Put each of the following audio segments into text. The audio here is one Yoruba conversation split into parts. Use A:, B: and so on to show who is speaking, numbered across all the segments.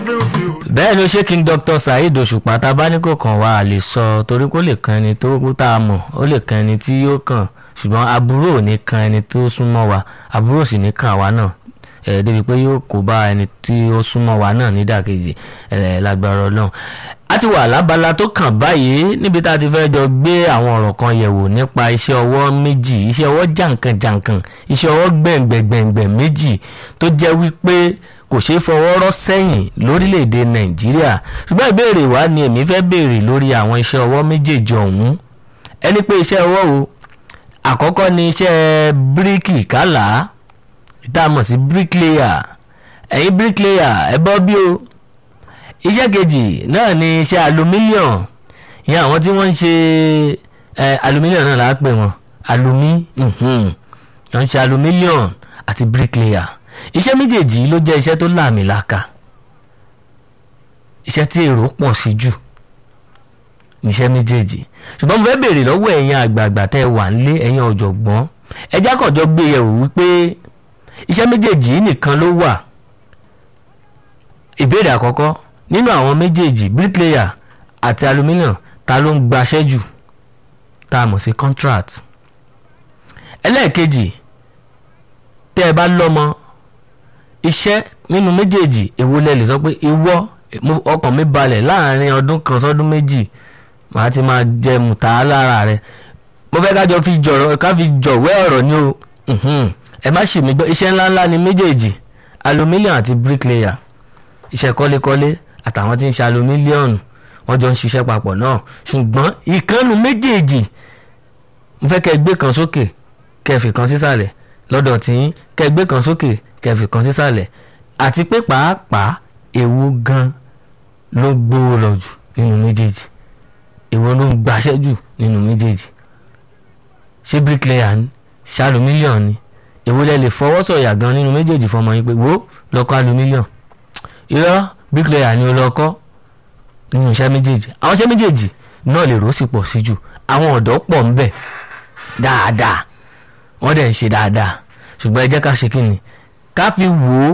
A: bẹ́ẹ̀ ló ṣe king dr saheed òṣùpá tá a bá ní kò kàn wá a lè sọ torí kó lè kan ẹni tó kú tá a mọ̀ ó lè kan ẹni tí yóò kàn ṣùgbọ́n aburú ò ní kan ẹni tó súnmọ́ wa aburú ò sì ní kan àwa náà ẹ̀ débi pé yóò kó bá ẹni tí ó súnmọ́ wa náà nídàkejì ẹ̀ lágbára ọlọ́run a ti wà lábala tó kàn báyìí níbi tá a ti fẹ́ jọ gbé àwọn ọ̀rọ̀ kan yẹ̀wò nípa iṣẹ́ ọwọ́ méjì iṣẹ́ ọwọ́ jàǹkànjàǹkàn iṣẹ́ ọwọ́ gbẹ̀ngbẹ̀gbẹ̀ngbẹ̀ méjì tó jẹ́ wípé kò ṣeé fọwọ́ rọ́ sẹ́yìn lórílẹ̀‐èdè nàìjíríà ṣùgbọ́n ìbéèrè wa ni èmi fẹ́ béèrè lórí àwọn iṣẹ́ ọwọ́ méjèèjì ọ̀hún ẹni pé iṣẹ́ ọwọ́ o àkọ́kọ́ ni iṣẹ́ bíríkì kálá tá a mọ̀ sí bricklayer ẹ̀yin bricklayer ẹ bọ́ bí o iṣẹ́ kejì náà ni iṣẹ́ aluminium ìyẹn àwọn tí wọ́n ń ṣe aluminium náà là á pè wọ́n alumi wọ́n ń ṣe aluminium àti bricklayer iṣẹ́ méjèèjì ló jẹ́ iṣẹ́ tó láàmìlàaka iṣẹ́ tí èrò pọ̀ sí jù níṣẹ́ méjèèjì ṣùgbọ́n mo fẹ́ béèrè lọ́wọ́ ẹ̀yin àgbààgbà tẹ́ ẹ wà nílé ẹ̀yin ọ̀jọ̀gbọ́n ẹjá kànjọ́ gbé yẹ̀wò wípé iṣẹ́ méjèèjì nìkan ló wà ìbéèrè àkọ́kọ́ nínú àwọn méjèèjì bricklayer àti aluminium ta ló ń gbaṣẹ́ jù tá a mọ̀ sí contract ẹlẹ́ẹ̀kejì tẹ́ ẹ bá lọ́mọ iṣẹ́ nínú méjèèjì èwo lẹ lè sọ pé ìwọ ọkàn mi balẹ̀ láàrin ọdún kan sọ́dún méjì màá ti máa jẹ mùtá lára rẹ mo fẹ́ kájọ fi jọ̀rọ̀ ká fi jọ̀wẹ́ ọ̀rọ̀ ni o ẹ má ṣì mí gbọ́ iṣẹ́ ńláńlá ni méjèèjì aluminium àti bricklayer iṣẹ́ kọ́lékọ́lé àtàwọn tí ń ṣe aluminium wọ́n jọ ń ṣiṣẹ́ papọ̀ náà ṣùgbọ́n ìkànnù méjèèjì mo fẹ́ kẹ́ gbé kan sókè kẹ́ fi kan sísàlẹ̀ lọ́dọ̀ tí kẹ́ gbé kan sókè kẹ́ fi kan sísàlẹ̀ àti pé pàápàá èwo gan ló gbówó lọ jù nínú méjèèjì èwo ló ń gbaṣẹ́ jù nínú méjèèjì ṣé bricklayer ni ṣé aluminium ni èwo lẹ lè fọwọ́ sọ̀yà gan nínú méjèèjì fọmọ yín pé wo lọ́kọ́ aluminium irọ́ bricklayer ni ó lọ kọ́ nínú iṣẹ́ méjèèjì àwọn iṣẹ́ méjèèjì náà lè rò sí pọ̀ sí jù àwọn ọ̀dọ́ pọ̀ ń bẹ̀ dáadáa wọ́n dẹ̀ ń ṣe dáadáa ṣùgbọ́n ẹ jẹ́ ká ṣe kí ni ká fi wò ó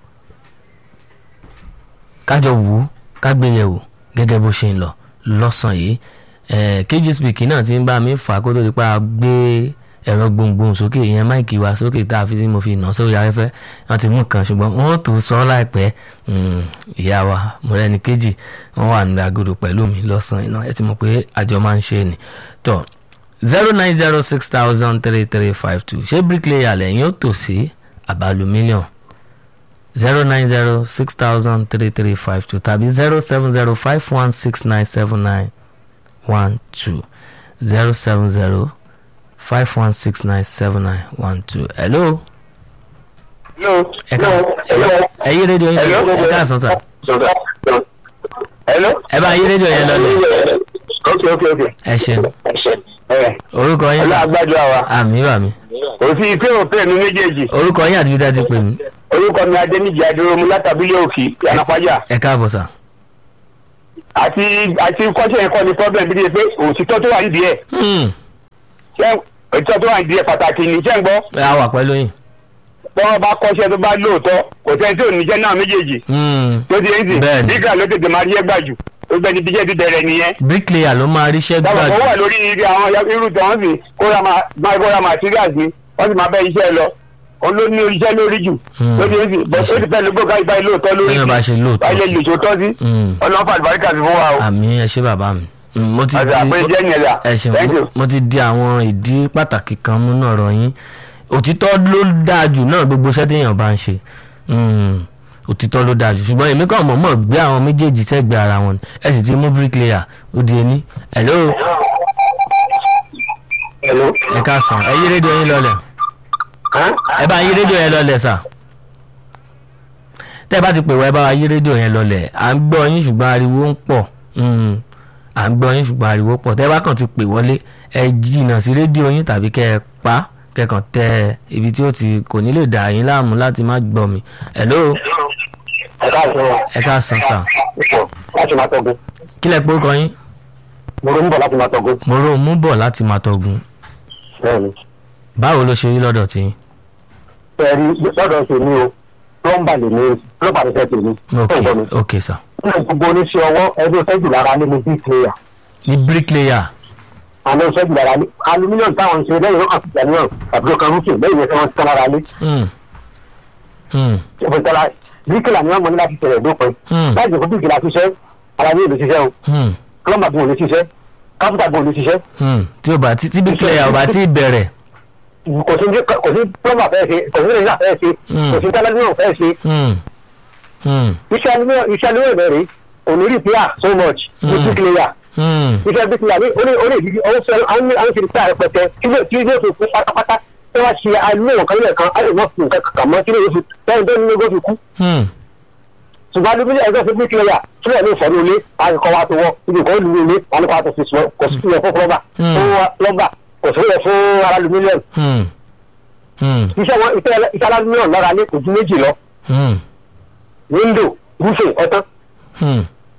A: kájọ wò ó ká gbé yẹ̀ wò gẹ́gẹ́ bó ṣe ń lọ lọ́sàn-án yìí kg speak náà ti ń bá mi fà kó tó di pa gbé ẹ̀rọ gbohùngbohùn sókè ìyẹn máìkì wá sókè tá a fi sí mo fi nà sórí afẹ́fẹ́ wọ́n ti mú kan ṣùgbọ́n wọ́n tó sọ láìpẹ́ ìyá wa mọ̀rẹ́ni kejì wọ́n wà nílẹ̀ agodo pẹ̀lú mi lọ́sàn-án iná ẹ ti mọ̀ pé àjọ máa ń ṣe ni tọ́ zero nine zero six thousand three three five two ṣé bricklayer lẹ́yìn ó tò sí àbálù mílíọ̀n zero nine zero six thousand three three five two tàbí zero seven zero five one six nine seven nine one two zero seven zero five one six nine seven nine one two. hello.
B: hello.
A: ẹ ká ẹ yí rédíò yẹn lọ ẹ ká sàn sàn.
B: hello.
A: ẹ bá yí rédíò yẹn lọ lẹ.
B: ok ok ok.
A: ẹ ṣeun
B: ẹ
A: orúkọ yín sà
B: ọlọ́àgbájọ àwa
A: àmì bà mí
B: kò sí pé òpè mi méjèèjì
A: orúkọ yín àti bí tá a ti pè mí
B: orúkọ mi adéníjì adúrómú látàbílẹ̀ òkì yànnàpájà
A: ẹ káàbọ̀ sà.
B: àti àti kọ́ṣẹ́ yẹn kọ́ ni problem bí i pé òtítọ́ tó wà nídìí ẹ̀
A: Hmm,
B: ṣé òtítọ́ tó wà nídìí ẹ̀ pàtàkì ní ṣé ń gbọ́
A: a wà pẹ̀lú yín.
B: tọ́wọ́ bá kọ́ṣẹ́ tó bá lóòótọ́ kò sẹ́ni tí ò ní jẹ́ náà méjèèjì
A: Hmm,
B: tó ti ń sìn
A: Bẹ́ẹ̀ni.
B: nígbà ló tètè máa rí ẹ gbà jù ó gbẹ́ni bíjẹ́ ti bẹ̀rẹ̀ nìyẹn
A: bricklayer ló máa ríṣẹ́
B: dábàá
A: gbà
B: kó
A: jù.
B: wà lórí ibi àwọn irú tí wọ́n sì kóra máa máa kóra materials ni wọ́n sì máa bẹ́ iṣẹ́ lọ òun ló ní iṣẹ́ lórí jù
A: Hmm.
B: tó ti ń sìn bọ́ ó ti fẹ́ lóko ká ìbáyé lóòótọ́ lórí
A: bẹ́ẹ̀ bá ṣe lóòótọ́
B: báyìí lè
A: sí.
B: lè tó tọ́ sí
A: Hmm,
B: ọlọ́run fàlùbáríkà sí fún wa o
A: àmì ẹ ṣé bàbá mi. Hmm, mo ti
B: àti àpé
A: di
B: jẹ́ yẹn là
A: ẹ ṣeun
B: thank
A: mo-
B: you.
A: mo ti di àwọn ìdí pàtàkì kan mú náà rọ yín òtítọ́ ló dáa jù náà gbogbo iṣẹ́ téèyàn bá ń ṣe Hmm, òtítọ́ ló dáa jù ṣùgbọ́n èmi kàn mọ̀ọ́mọ̀ gbé àwọn méjèèjì sẹ́gbẹ̀ẹ́ ara wọn ẹ sì ti mú bricklayer ó di ẹni hello
B: Hello.
A: ẹ káàsán ẹ yí rédíò yín lọlẹ̀
B: Hàn?
A: ẹ bá yí rédíò yẹn lọlẹ̀ sà tẹ́ ẹ bá ti pè wá ẹ bá wa yí rédíò yẹn lọlẹ̀ à ń gbọ́ yín ṣùgbọ́n ariwo ń pọ̀ Hmm, à ń gbọ́ yín ṣùgbọ́n ariwo pọ̀ tẹ́ ẹ bá kàn ti pè wọlé ẹ jìnnà sí rédíò yín tàbí kẹ́ ẹ pa kẹ́kàn tẹ ibi tí ó ti kò ní lè dà yín láàmú láti má gbọ́ mi hello
B: ẹ káàsán
A: ẹ káàsán sà
B: ipò láti máa tọ́gun
A: kí lẹ pé ó kọ yín
B: mo ló ń bọ̀ láti máa tọ́gun
A: mo rò ó mú bọ̀ láti máa tọ̀gùn
B: bẹ́ẹ̀ ni
A: báwo ló ṣe rí lọ́dọ̀ tí
B: ẹ̀rí lọ́dọ̀ ṣe ní o plumber lè ní plumber lè fẹ́ tèmi.
A: ok
B: Tó ń bọ̀ mi.
A: ok sir
B: nínú gbogbo oníṣẹ́ ọwọ́ ẹgbẹ́ fẹ́jù lára ní ní bricklayer
A: ní bricklayer
B: àwọn fẹ́jù lára ní aluminium táwọn ń ṣe lẹ́yìn náà àti ìjànìyàn tàbí ọkàn rúkì lẹ́yìn ìwé tí wọ́n ti tán lára ní.
A: Hmm. Hmm.
B: ìfẹ̀tẹ̀lá bricklayer ni wọ́n mọ̀ ní láti tẹ̀lé dópin.
A: Hmm.
B: láì jẹ́ kó bricklayer ṣiṣẹ́ ara ní ìlú ṣiṣẹ́ o
A: Hmm.
B: plumber bí wọn lè ṣiṣẹ́ káfíńtà bí wọn lè ṣiṣẹ́
A: Hmm. tí o bá tí tí bricklayer ò bá tí ì bẹ̀rẹ̀
B: kò sí kò sí plumber fẹ́ ṣe kò sí rẹ́sà fẹ́ ṣe
A: Hmm.
B: kò sí tẹ́lẹ̀míọ̀ fẹ́ ṣe
A: Hmm. Hmm.
B: iṣẹ́ aluminium iṣẹ́ aluminium bẹ̀rẹ̀ òní repair so much ní
A: Hmm.
B: bricklayer
A: Hmm.
B: iṣẹ́ bricklayer ní orí orí ìdíje ọ̀hún sọ àwọn àwọn ṣe repair rẹpẹtẹ kí ló kí ló fi kú pátápátá tí wọ́n ṣe aluminium kan nílẹ̀ kan á lè má fi nǹkan kàkà mọ́ kí ló fi lẹ́yìn tó ní lógó fi kú
A: Hmm.
B: ṣùgbọ́n aluminium ẹgbẹ́ fún bricklayer tí wọ́n ní ìfọ̀dún ilé àkọ́kọ́ wa tó wọ́ ibi kan lu ilé wọn ní kó wa tó fi sùn kò sí ilẹ̀ fún plumber
A: Hmm.
B: fún plumber kò sí ilẹ̀ fún aluminium
A: Hmm. Hmm.
B: iṣẹ́ wọn iṣẹ́ iṣẹ́ aluminium lára ní kò ju méjì lọ
A: Hmm.
B: window roofing ọ̀tán
A: Hmm.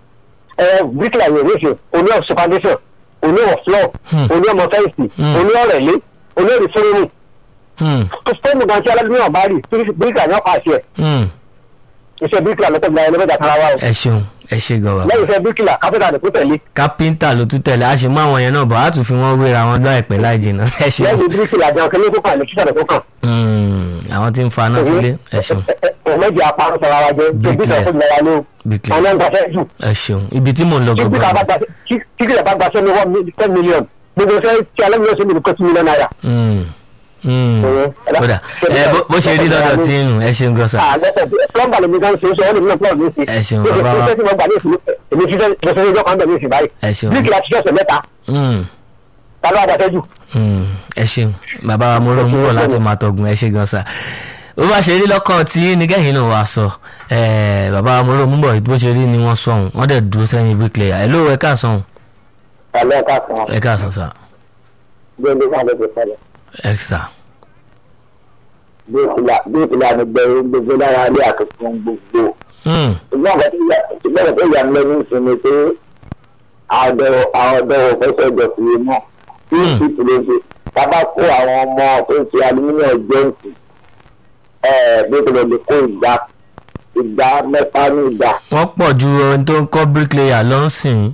B: ẹ bricklayer yẹn níṣẹ́ oní ọ̀sẹ̀ foundation oní ọ̀ floor
A: Hmm.
B: oní ọmọ fẹ́ǹsì
A: Hmm.
B: oní ọ̀rẹ́lé oní ọ̀rẹ́ fúnni
A: Hmm.
B: fóònù gan tí aluminium bá rí bricklayer yẹn pàṣẹ
A: Hmm.
B: iṣẹ́ bricklayer lọ́tọ̀ gba ẹni mẹ́ta kára wa o
A: ẹ ṣeun ẹ ṣe gan bàbá
B: lẹ́yìn iṣẹ́ bricklayer kápẹ́tà lè kó tẹ̀lé
A: kápẹ́ńtà ló tún tẹ̀lé a sì mú àwọn yẹn náà bọ̀ á tún fi wọ́n wéra wọn láìpẹ́ láì jìnnà ẹ ṣeun
B: lẹ́yìn bricklayer gan kí ló tó kàn ní kíkà tó kàn
A: Hmm. àwọn tí ń faná sílé ẹ ṣeun
B: ọmọdé apárọ̀ sọ̀rọ̀ wa jẹ́
A: Bricklayer.
B: bricklayer fún ìlera ní o
A: bricklayer
B: ọ̀nà ń gbàṣẹ́ jù
A: ẹ ṣeun ibi tí mò ń lọ
B: tí bricklayer bá
A: gbọgbọ.
B: gbàṣẹ́ tí bricklayer bá gbàṣẹ́ ní one ten million gbogbo fẹ́ tí aluminium ṣe ní kó two million naira.
A: Hmm. Hmm.
B: Ọ̀rẹ́, ẹ̀dá-
A: kódà ẹ bó- bó ṣe rí lọ́dọ̀ tí ń nù ẹ ṣeun gan sa.
B: plumber lèmi kan ṣe é sọ ọ́ lèmi náà plumber mi ṣe.
A: Ẹ ṣeun,
B: Bí o ṣe
A: bàbá wa.
B: ṣiṣẹ́ tí mo gbà ní ìsìn èmi ṣiṣẹ́ mo ṣe ọjọ́ kan bẹ̀ ní ìsìn báyìí.
A: ẹ ṣeun
B: bíríkì la ṣiṣẹ́ ọ̀sẹ̀ mẹ́ta
A: Hmm.
B: ta ló àgbàṣẹ́ jù.
A: Hmm. ẹ ṣeun bàbá wa mo rò ń bọ̀ láti máa tọ̀gùn ẹ ṣe gan sa. bó bá ṣe rí lọ́kàn tí nígẹ̀yìn náà wàá sọ ẹ, bàbá wa mo rò ń bọ̀ bó ṣe rí ni wọ́n sọ ọ̀hún wọ́n dẹ̀ dúró sẹ́yìn bricklayer ẹ ló ẹ káàsán ọ̀hún
B: Àlọ́ ká kan
A: ẹ káàsán sà
B: bí ẹni ká ló ti sọ̀rọ̀.
A: ẹ sà
B: Bí ìpìlẹ̀ àmì gbẹ̀rù gbogbo lára ilé àtúntò gbogbo.
A: Hmm.
B: Ìgbọ́n ọ̀gá tó yà ìgbọ́n tó yà mí lẹ́nu ìsinmi pé àwọn ọ̀dọ́ òfẹ́sẹ̀ jọ fi mọ̀. Bí
A: Hmm.
B: ìpìlẹ̀ ṣe bàbá kó àwọn ọmọ tó ń ṣe aluminium jẹ́ǹtì bí ìpìlẹ̀ lè kó ìgbà ìgbà mẹ́ta ní ìgbà.
A: wọ́n pọ̀ ju ohun tó ń kọ́ bricklayer lọ ń sìn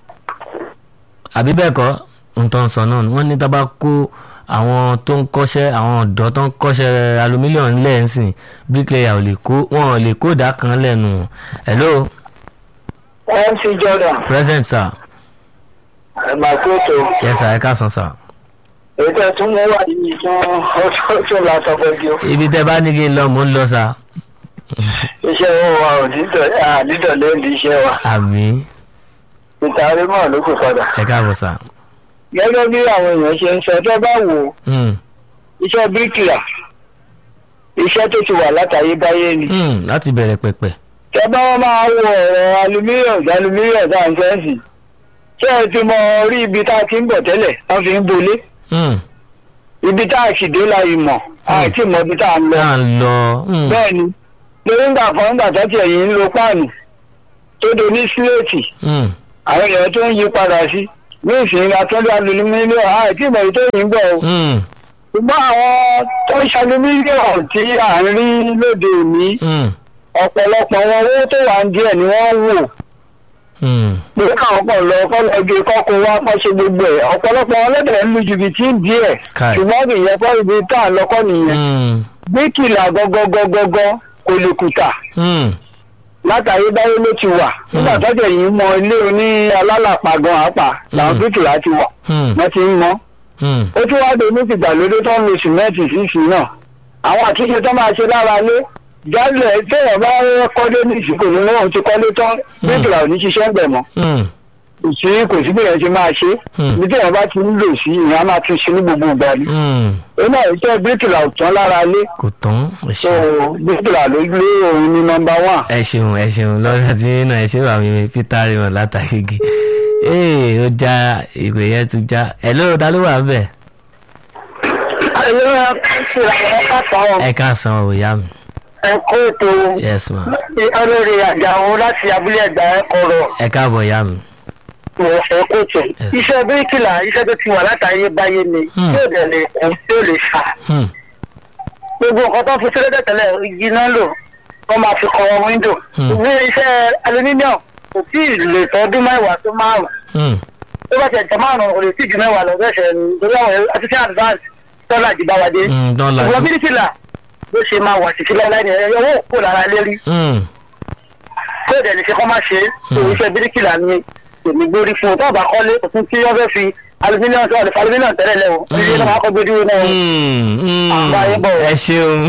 A: àbí bẹ́ẹ̀ kọ́ ohun tó ń sọ náà ni wọ́n ní tá bá kó àwọn tó ń kọ́ṣẹ́ àwọn ọ̀dọ́ tó ń kọ́ṣẹ́ aluminium lẹ́ẹ̀sìn bricklayer ò lè kó wọn ò lè kó ìdá kan lẹ́nu hello
B: mc jordan
A: present sir
B: ẹgbàkóso
A: yes sir ẹ káàsán sir
B: ètò ẹtún mú wà yìí fún ọtún lásọgbọdì
A: ibi tẹ́ bá ní kí n lọ mò ń lọ sir
B: iṣẹ́ owó wa ò dídọ̀ lẹ́ẹ̀dì iṣẹ́ wa
A: àmì
B: ìtàrí mọ́ ló kù padà.
A: ẹ káàbọ̀ sir
B: gẹ́gẹ́ bí àwọn èèyàn ṣe ń sọ tó bá wò ó
A: Hmm.
B: iṣẹ́ bíríkìlà iṣẹ́ tó ti wà látayébáyé ni.
A: Hmm. láti bẹ̀rẹ̀ pẹ̀pẹ̀
B: tẹ bá wọn máa wo ọ̀rọ̀ alumílíọ̀n alumílíọ̀n tá à ń fẹ́ǹsì ṣé ẹ ti mọ orí ibi tá a ti ń bọ̀ tẹ́lẹ̀ wọ́n fi ń bolé
A: Hmm.
B: ibi tá a sì dé la yìí mọ̀ àti mọ ibi tá a ń lọ.
A: tá à ń lọ Hmm.
B: bẹ́ẹ̀ ni lórí ńgbà kan ńgbà tó tiẹ̀ yìí ń lo páànù tó do ní síléètì
A: Hmm.
B: àwọn èèyàn tó ń yí padà sí ní ìsìn atúndé alumílíọ̀n àti ìmọ̀ èyí tó yìí ń bọ̀ o.
A: Hmm.
B: ṣùgbọ́n àwọn tó ń ṣalumílíọ̀n tí à ń rí lóde òní
A: Hmm.
B: ọ̀pọ̀lọpọ̀ wọn owó tó wà ń díẹ̀ ni wọ́n ń wò
A: Hmm.
B: pé káwọn pọ̀ lọ kọ́ lọ gé kọ́kọ́ wá kọ́ ṣe gbogbo ẹ̀ ọ̀pọ̀lọpọ̀ wọn lẹ́dẹ̀ẹ́ ń lu jìbìtì díẹ̀
A: Káì.
B: ṣùgbọ́n kì í yẹ kọ́ ibi tá à ń lọ́kọ́ nìyẹn
A: Hmm.
B: bíkìlà gọ́gọ́gọ́gọ́ kò lè kùtà
A: Hmm.
B: látàrí báyé ló ti wà nígbà tọ́jà yìí mọ ilé oní alálàpà gan àpà làwọn
A: Mm.
B: bíkìlà ti wà
A: Hmm.
B: wọ́n ti ń mọ́
A: Hmm.
B: ó tún wá dé ní tìgbàlódé tó ń lo sìmẹ́ǹtì sísì náà àwọn àtúnṣe tó máa ṣe lára lé jálẹ̀ téèyàn bá kọ́lé ní ìsìnkú ní wọn ti kọ́lé tán
A: Mm.
B: bíkìlà ò ní ṣiṣẹ́ ń bẹ̀ mọ́
A: Hmm.
B: kò sí kò sí bí èèyàn ti máa ṣe
A: Hmm.
B: ibi téèyàn bá ti ń lò sí ìyẹn á máa tún ṣe ní gbogbo ìgbà ni
A: Hmm.
B: ó náà iṣẹ́ bíkìlà ò tán lára lé
A: kò tán ẹ
B: tó
A: ṣeun
B: bíkìlà ló lé òun ní nọ́mbà wán.
A: ẹ ṣeun ẹ ṣeun lọ́dọ̀ tí nínú ẹ ṣe wà mí peter raymond látàgége ee ó já ìpè yẹn tún já ẹ lóò ta ló wà ń bẹ̀
B: ẹ̀yọ́ ẹ̀kọ́ káàkiri
A: ẹ káàsán o ìyá mi
B: ẹ̀kọ́ ètò
A: yes ma
B: olórí àjàwó láti abúlé ẹ̀gbá ẹ̀kọ́rọ̀
A: ẹ káàbọ̀ ìyá mi
B: ẹ̀kọ́ ètò.
A: Yes.
B: iṣẹ́ bíríkìlà iṣẹ́ tó ti wà látàyè báyé ni
A: Hmm.
B: yóò dẹ̀ lè kún tí ó lè fà.
A: Hmm.
B: gbogbo nǹkan tó fi sílẹ̀ tẹ̀lẹ̀ igi náà lò
C: wọ́n máa fi kọ́ wíńdò
A: Hmm.
C: ìwé iṣẹ́ aluminium kò tí ì lè tọ́dún mẹ́wàá tó márùn-ún
A: Hmm.
C: tó bá tẹ̀ tẹ̀ márùn-ún kò lè tí ì ju mẹ́wàá lọ bẹ́ẹ̀ ṣẹ̀ ní torí àwọn artificial advance tọ́lá jì bá wa dé
A: Hmm. tán la
C: ìwọ bíríkìlà ló ṣe máa wà títí láíláí ni ẹ̀yọ́ owó kò lára lérí
A: Hmm.
C: tó dẹ̀ lè ṣe kọ́ máa ṣe é tó
A: Hmm.
C: iṣẹ́ bíríkìlà ni èmi gbórí fún un tó bá kọ́lé òfin tí wọ́n fẹ́ fi aluminium tó wà lè fa aluminium tẹ́lẹ̀ lẹ́wọ̀ ilé náà máa kọ́ gbé dúró náà
A: Hmm. Hmm.
C: Àgbáyé bọ̀.
A: ẹ ṣeun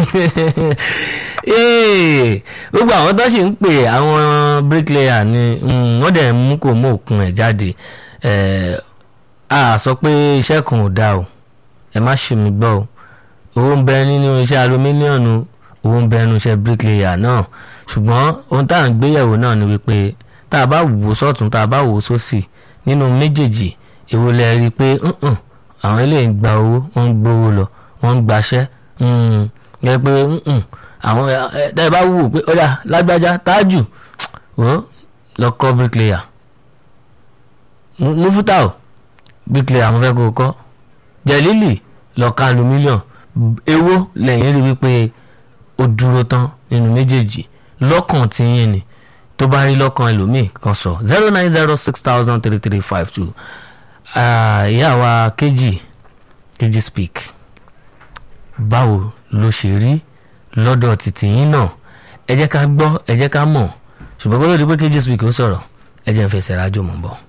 A: Ee, gbogbo àwọn tó sì ń pè àwọn bricklayer ni hmm, wọ́n dẹ̀ mú kò mú òkun ẹ̀ jáde Eh, a sọ pé iṣẹ́ kan ò dáa o ẹ má ṣì mí gbọ́ o owó ń bẹ nínú iṣẹ́ alumíníọ̀nù owó ń bẹ nínú iṣẹ́ bricklayer náà ṣùgbọ́n ohun tá à ń gbéyẹ̀wò náà ni wípé tá a bá wò ó sọ́tún tá a bá wò ó sósì nínú méjèèjì èwo lẹ rí i pé "Mm-mm, àwọn eléyìí ń gba owó wọ́n ń gbowó lọ wọ́n ń gbaṣẹ́ mm, yẹ pé "Mm-mm, àwọn ẹ ẹ, tẹ́ ẹ bá wò ó pé ọ̀dà lágbájá tájù wọ́n lọ kọ́ bricklayer Mu- mufuta o bricklayer àwọn fẹ́ kó o kọ́ jẹ̀lílì lọ́ka aluminium ewó lẹ́yìn rí wípé ó dúró tán nínú méjèèjì lọ́kàn tí yín ni tó bá rí lọ́kàn ẹlòmíì kan sọ zero nine zero six thousand three three five two ìyá wa kejì kejì speak báwo ló ṣe rí lọ́dọ̀ títí yín náà ẹ jẹ́ ká gbọ́ ẹ jẹ́ ká mọ̀ ṣùgbọ́n kó tó di pé kejì speak ó sọ̀rọ̀ ẹ jẹ́ ń fẹsẹ̀ rájò mọ̀ bọ̀.